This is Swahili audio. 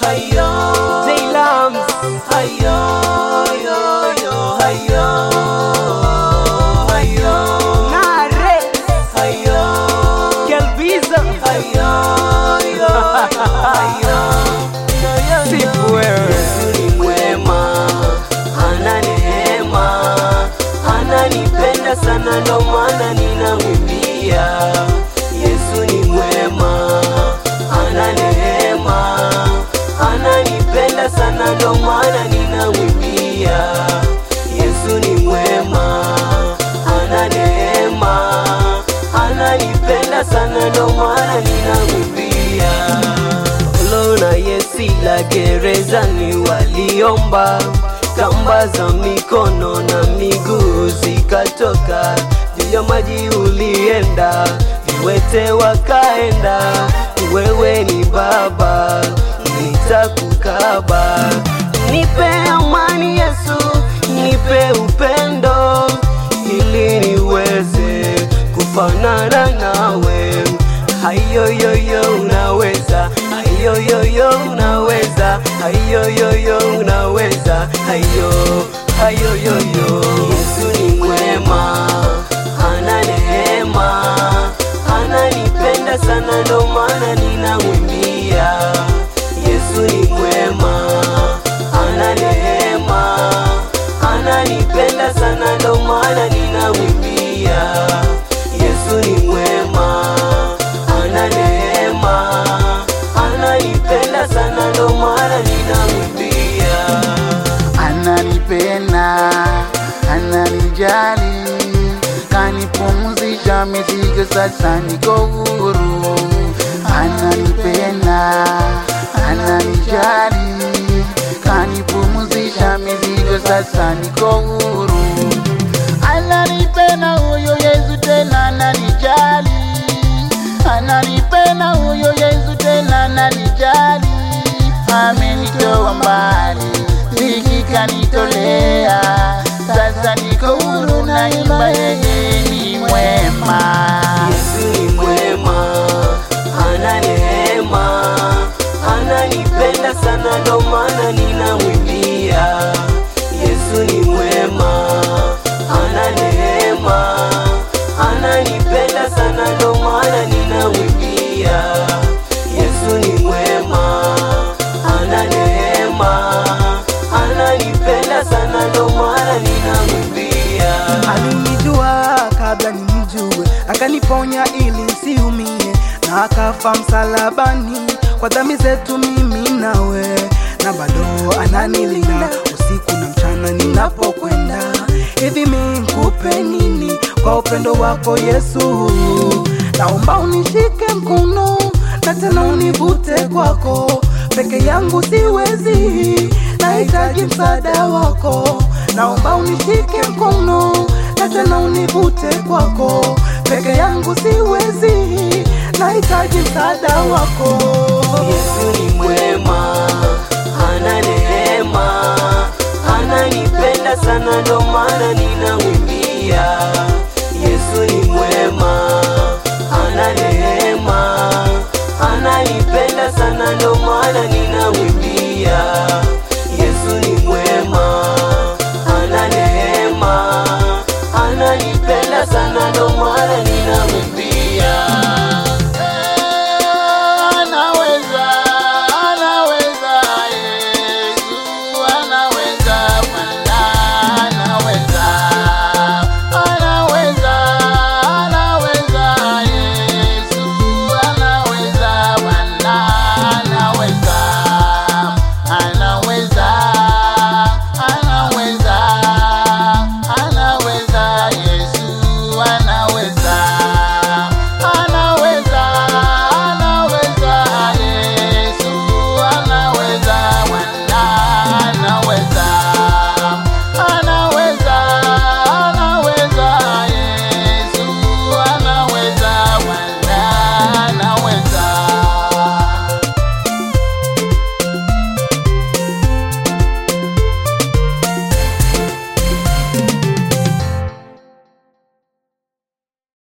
hayo J-Lams, hayo yo yo hayo hayo Nare, hayo Kelbizo, hayo yo hayo sifu wewe. Yesu ni mwema, ana neema, ananipenda sana, ndo maana ninamwimbia. Yesu ni mwema, ana neema, ananipenda sana, ndo maana ninamwimbia. Yesu ni mwema, ana neema, ananipenda sana, ndo maana ninamwimbia. Paulo na Yesi la gerezani waliomba, kamba za mikono na miguu zikatoka, juu ya maji ulienda, viwete wakaenda. Wewe ni Baba, nitakukaba. Nipe amani Yesu, nipe upendo, ili niweze kufanana nawe hayoyoyo unaweza hayoyoyo unaweza hayoyoyo unaweza hayo hayoyoyo Yesu ni mwema ana neema ananipenda sana ndo maana ninamwimbia Yesu ni mwema ana neema ananipenda sana ndo maana ninamwimbia Yesu ni mwema ana neema ananipenda sana ndo maana ninamwimbia ananipenda, ananijali, kanipumzisha mizigo, sasa niko huru. Ananipenda, ananijali, kanipumzisha mizigo, sasa niko huru. Ananipenda huyo Yesu, tena ananijali, ananipenda huyo Yesu, tena ananijali, amenitoa mbali dhiki kanitolea, sasa niko huru, naimba yeye ni mwema. Yesu ni mwema, ana neema, ananipenda sana, ndo maana ninamwimbia. Yesu ni mwema, ana neema, ananipenda sana, ndo maana ninamwimbia. Yesu ni mwema, ana neema, ananipenda sana, ndo maana ninamwimbia. Alinijua kabla nimjue, akaniponya ili nsiumie, na akafa msalabani kwa dhambi zetu mimi nawe, na bado ananilinda usiku na mchana ninapokwenda. Hivi mi nikupe nini kwa upendo wako Yesu? Naomba unishike mkono na tena univute kwako, peke yangu siwezi, nahitaji msaada wako. Naomba unishike mkono na tena univute kwako, peke yangu siwezi, nahitaji msaada wako. Yesu ni mwema, ana neema, ananipenda sana, ndo maana ninamwimbia. Yesu ni mwema, ana neema, ananipenda sana, ndo maana